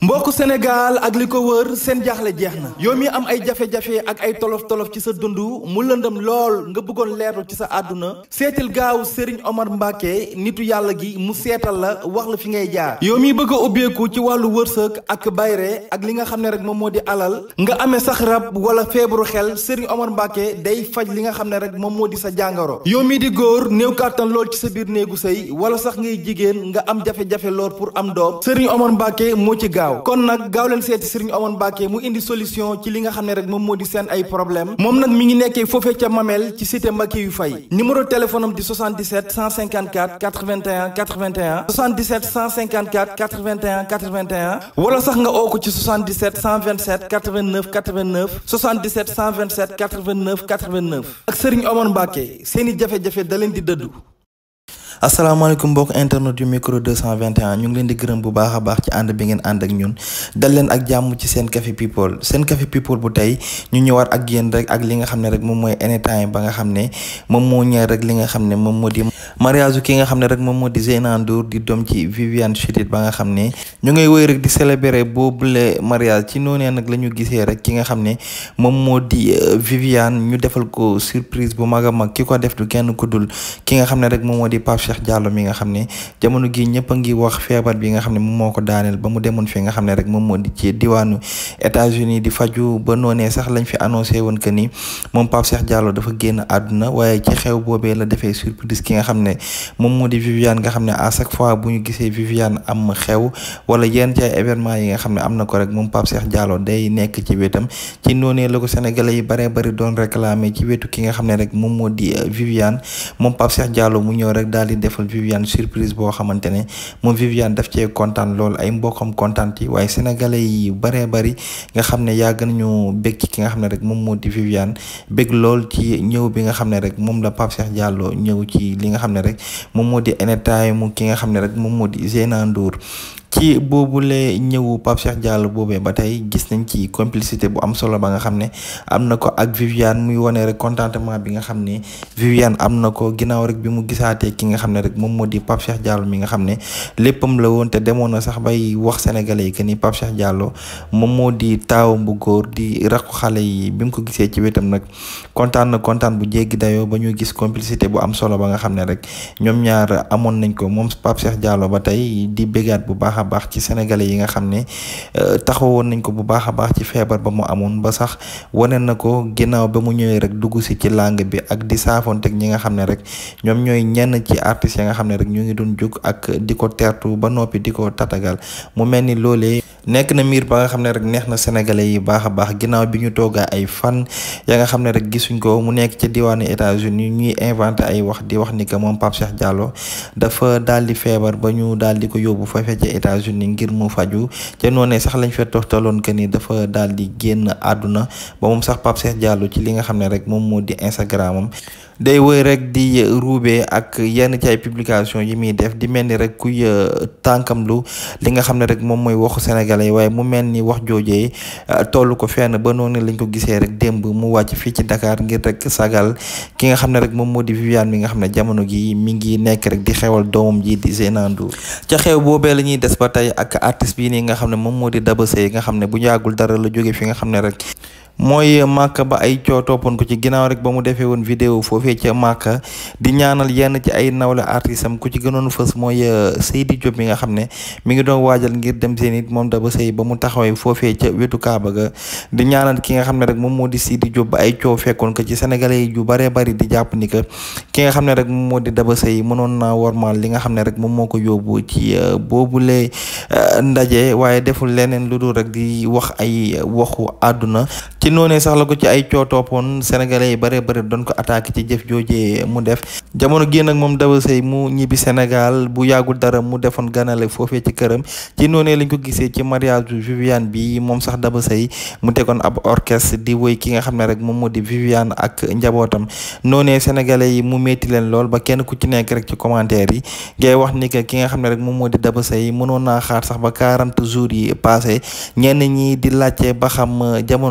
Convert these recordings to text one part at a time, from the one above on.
mbokku Sénégal ak li ko wër seen jaaxle jeex na yow mi am ay jafe-jafe ak ay tolof-tolof ci sa dund mu lëndëm lool nga bëggoon leerlu ci sa àdduna seetil gaaw Serigne Omar Mbacke nitu yàlla gi mu seetal la wax la fi ngay jaar yow mi bëgg a ubbeeku ci wàllu wërsëg ak bayre ak li nga xam ne rek moom moo di alal nga amee sax rab wala feebaru xel Serigne Omar Mbacke day faj li nga xam ne rek moom moo di sa jàngoro yow mi di góor néew kàttan lool ci sa biir néegu sëy wala sax ngay jigéen nga am jafe-jafe lool pour am doom Serigne Omar Mbacke moo ci gaaw kon nag gaaw leen seeti Serigne Omar Mbacke mu indi solution ci li nga xam ne rek moom moo di seen ay problème moom nag mi ngi nekkee foofee ca Mamel ci cité Mbacke yu fay numéro téléphone am di 77 154 81 81 77 154 81 81 wala sax nga oo ko ci 77 127 89 89 77 127 89 89 ak Serigne Omar Mbacke seeni jafe-jafe da leen di dëddu. asalaamaaleykum mbokk internet yu micro 221 ñu ngi leen di gërëm bu baax a baax ci ànd bi ngeen ànd ak ñun dal leen ak jàmm ci seen café people seen café people bu tey ñu ñëwaat ak yéen rek ak li nga xam ne rek moom mooy anytime ba nga xam ne moom moo ñëw rek li nga xam ne moom moo di mariage ki nga xam ne rek moom moo di Zeyna Ndour di doom ci Viviane Chidid ba nga xam ne ñu ngay woy rek di célébrer boobule mariage ci noonee nag la ñu gisee rek ki nga xam ne moom moo di Viviane ñu defal ko surprise bu mag a mag ki ko def du kenn ku dul ki nga xam ne rek moom moo di Pape Cheikh Diallo mi nga xam ne jamono gi ñëpp a ngi wax feebar bi nga xam ne moom moo ko daaneel ba mu demoon fi nga xam ne rek moom moo di ci diwaanu États-Unis di faju ba noonee sax lañ fi annoncé woon que ni moom Pape Cheikh Diallo dafa génn àdduna waaye ci xew boobee la defee surprise ki nga xam ne moom moo di Viviane nga xam ne à chaque fois bu ñu gisee Viviane am xew wala yenn ci ay événement yi nga xam ne am na ko rek moom Pape Cheikh Diallo day nekk ci wetam ci noonee la ko sénégalais yi baree bari doon réclamer ci wetu ki nga xam ne rek moom moo di Viviane moom Pape Cheikh Diallo mu ñëw rek daal di defal Viviane surprise boo xamante ne moom Viviane daf cee kontaan lool ay mbokkam kontaan ci waaye sénégalais yi baree bari nga xam ne yàgg nañu bég ci ki nga xam ne rek moom moo di Viviane bég lool ci ñëw bi nga xam ne rek moom la Pape Cheikh Diallo ñëw ci li nga xam ne rek moom moo di anytime ki nga xam ne rek moom moo di Zeyna Ndour ci boobule ñëwu Pape Cheikh Diallo boobee ba tey gis nañ ci complicité bu am solo ba nga xam ne am na ko ak Viviane muy wane rek contentement bi nga xam ne Viviane am na ko ginnaaw rek bi mu gisaatee ki nga xam ne rek moom moo di Pape Cheikh Diallo mi nga xam ne léppam la woon te demoon na sax bay wax sénégalais yi que ni Pape Cheikh Diallo moom moo di taawam bu góor di rakku xale yi bi mu ko gisee ci wetam nag kontaan na kontaan bu jéggi dayoo ba ñu gis complicité bu am solo ba nga xam ne rek ñoom ñaar amoon nañ ko moom Pape Cheikh Diallo ba tey di bégaat bu baax a baax ci sénégalais yi nga xam ne taxawoon nañ ko bu baax a baax ci feebar ba mu amoon ba sax wane na ko ginnaaw ba mu ñëwee rek dugg si ci langue bi ak di saafoonteeg ñi nga xam ne rek ñoom ñooy ñenn ci artistes yi nga xam ne rek ñu ngi doon jóg ak di ko teertu ba noppi di ko tatagal mu mel ni loolee nekk na miir ba nga xam ne rek neex na sénégalais yi baax a baax ginnaaw bi ñu toogaa ay fan ya nga xam ne rek gisuñ ko mu nekk ci diwaanu États-Unis ñuy inventé ay wax di wax ni que moom Pape Cheikh Diallo dafa daal di feebar ba ñu daal di ko yóbbu foofee ca États-Unis ngir mu faju te noonee sax lañ fa toftaloon que ni dafa daal di génn àdduna ba moom sax Pape Cheikh Diallo ci li nga xam ne rek moom moo di Instagram am day woy rek di ruube ak yenn ci ay publication yi muy def di mel ni rek kuy tànkam lu li nga xam ne rek moom mooy waxu sénégalais waaye mu mel ni wax joojee toll ko fenn ba noonu lañ ko gisee rek démb mu wàcc fii ci Dakar ngir rek sagal ki nga xam ne rek moom moo di Viviane mi nga xam ne jamono gi mi ngi nekk rek di xewal doomam ji di Zeyna Ndour ca xew boobee la ñuy des ba tey ak artiste bii nii nga xam ne moom moo di Daba Seye nga xam ne bu yàggul dara la jóge fi nga xam ne rek mooy màkk ba ay coo toppoon ko ci ginnaaw rek ba mu defee woon vidéo foofee ca màkk di ñaanal yenn ci ay nawle artiste am ku ci gënoon fës mooy Seydi Diop mi nga xam ne mi ngi doon waajal ngir dem Zénith moom Daba Seye ba mu taxawee foofee ca wetu Kaaba ga di ñaanal ki nga xam ne rek moom moo di Seydi Diop ba ay coow fekkoon ko ci sénégalais yi yu baree bari di jàpp ni que ki nga xam ne rek moom moo di Daba Seye mënoon naa wormaal li nga xam ne rek moom moo ko yóbbu ci boobule ndaje waaye deful leneen lu dul rek di wax ay waxu àdduna ci noonee sax la ko ci ay coo toppoon sénégalais yi bare bare doon ko attaqué ci jëf joojee mu def jamono gi nag moom Daba Seye mu ñibbi Sénégal bu yàggul dara mu defoon ganale foofee ci këram ci noonee lañ ko gisee ci mariage bu Viviane bi moom sax Daba Seye mu tegoon ab orchestre di woy ki nga xam ne rek moom moo di Viviane ak njabootam noonee sénégalais yi mu metti leen lool ba kenn ku ci nekk rek ci commentaire yi ngay wax ni que ki nga xam ne rek moom moo di Daba Seye mënoon naa xaar sax ba quarante jours yi passé ñenn ñi di laajte ba xam jamono gii rek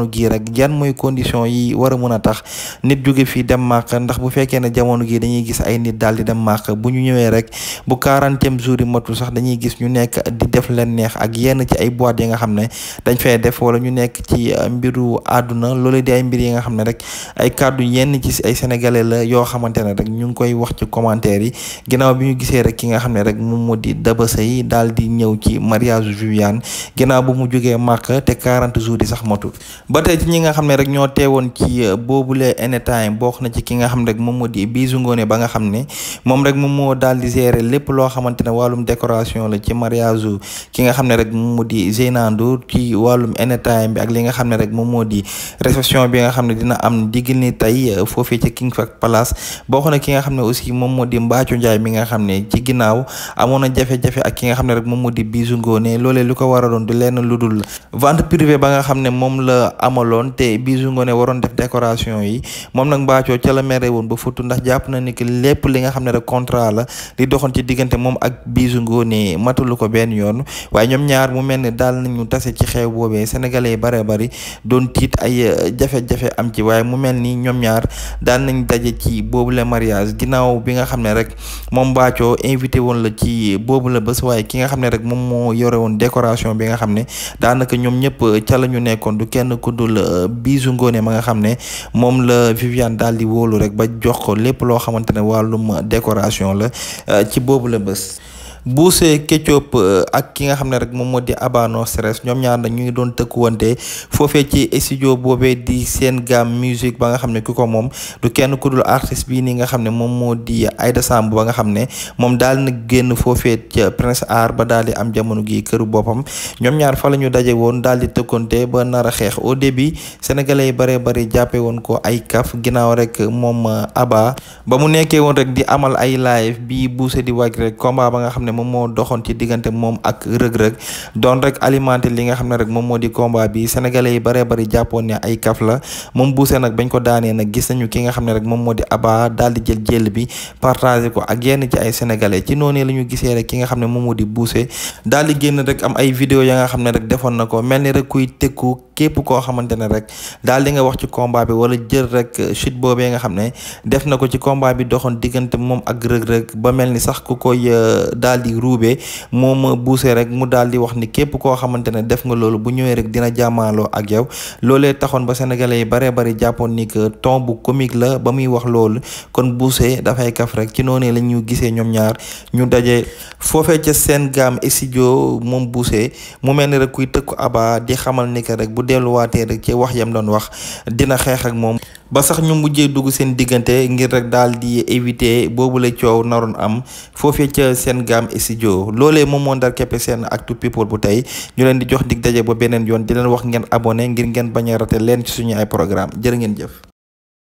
nag yan mooy condition yi war a mën a tax nit jóge fii dem màq ndax bu fekkee ne jamono gi dañuy gis ay nit daal di dem màq bu ñu ñëwee rek bu quarantième jour yi matul sax dañuy gis ñu nekk di def leen neex ak yenn ci ay boîte yi nga xam ne dañ fay def wala ñu nekk ci mbiru àdduna loolu di ay mbir yi nga xam ne rek ay kàddu yenn ci ay sénégalais la yoo xamante ne rek ñu ngi koy wax ci commentaire yi ginnaaw bi ñu gisee rek ki nga xam ne rek moom moo di Daba Seye daal di ñëw ci mariage Viviane ginnaaw bu mu jógee màq te 40 jours yi sax matul ba tey ci ñi nga xam ne rek ñoo teewoon ci boobule anytime bokk na ci ki nga xam ne rek moom moo di Bijou Ngoné ba nga xam ne moom rek moom moo daal di gérer lépp loo xamante ne wàllum décoration la ci mariage ki nga xam ne rek moom moo di Zeyna Ndour ci wàllum anytime bi ak li nga xam ne rek moom moo di réception bi nga xam ne dina am diggal ni tey foofii ci King Fahd Palace bokk na ki nga xam ne aussi moom moo di Mbathio Ndiaye mi nga xam ne ci ginnaaw amoon na jafe-jafe ak ki nga xam ne rek moom moo di Bijou Ngoné loolee lu ko waraloon du lenn lu dul vente privée ba nga xam ne moom la amaloon te Bijou Ngoné waroon def décoration yi moom nag Mbathio ca la mere woon ba futu ndax jàpp na ni que lépp li nga xam ne rek contrat la li doxoon ci diggante moom ak Bijou Ngoné matalu ko benn yoon waaye ñoom ñaar mu mel ne daal nañu tase ci xew boobee sénégalais yi bare bari doon tiit ay jafe-jafe am ci waaye mu mel ni ñoom ñaar daal nañ daje ci boobu la mariage ginnaaw bi nga xam ne rek moom Mbathio invité woon la ci boobu la bés waaye ki nga xam ne rek moom moo yore woon décoration bi nga xam ne daanaka ñoom ñëpp ca la ñu nekkoon du kenn ku dul Bijou Ngoné ma nga xam ne moom la Viviane daal di wóolu rek ba jox ko lépp loo xamante ne wàllum décoration la ci boobu la bés. Boucher Ketchup ak ki nga xam ne rek moom moo di Aba No Stress ñoom ñaar nag ñu ngi doon tëkkuwante foofee ci studio boobee di seen gaam musique ba nga xam ne ku ko moom du kenn ku dul artiste bii nii nga xam ne moom moo di Aïda Samb ba nga xam ne moom daal na génn foofee ca Prince Art ba daal di am jamono gi këru boppam ñoom ñaar fa la ñu daje woon daal di tëkkonte ba nar a xeex au début sénégalais yi bare bari jàppe woon ko ay kaf ginnaaw rek moom Aba ba mu nekkee woon rek di amal ay live bi Boucher di wàcc rek combat ba nga xam ne moom moo doxoon ci diggante moom ak rëg-rëg doon rek alimenté li nga xam ne rek moom moo di combat bi sénégalais yi baree bari jàppoon ne ay kaf la moom Boucher nag bañ ko daanee nag gis nañu ki nga xam ne rek moom moo di Aba daal di jël jël bi partagé ko ak yenn ci ay sénégalais ci noonu la ñu gisee rek ki nga xam ne moom moo di Boucher daal di génn rek am ay vidéo ya nga xam ne rek defoon na ko mel ni rek kuy tëkku képp koo xamante ne rek daal di nga wax ci combat bi wala jël rek chute boobee nga xam ne def na ko ci combat bi doxoon diggante moom ak rëg-rëg ba mel ni sax ku koy daal di ruube moom Boucher rek mu daal di wax ni képp koo xamante ne def nga loolu bu ñëwee rek dina jàmmaaloo ak yow loolee taxoon ba sénégalais yi baree bari jàppoon ni que ton bu comique la ba muy wax loolu kon Boucher dafay kaf rek ci noonu la ñu gisee ñoom ñaar ñu daje foofee ca seen gaam studio moom Boucher mu mel ni rek kuy tëkku Aba di xamal ni que rek bu delluwaatee rek ci wax yam doon wax dina xeex ak moom ba sax ñu mujjee dugg seen diggante ngir rek daal di éviter boobu la coow naroon am foofee ca seen gaam studio loolee moom moo ndar keppe seen actu people bu tey ñu leen di jox dig daje ba beneen yoon di leen wax ngeen abonné ngir ngeen bañ a rate leen ci suñu ay programme jërë ngeen jëf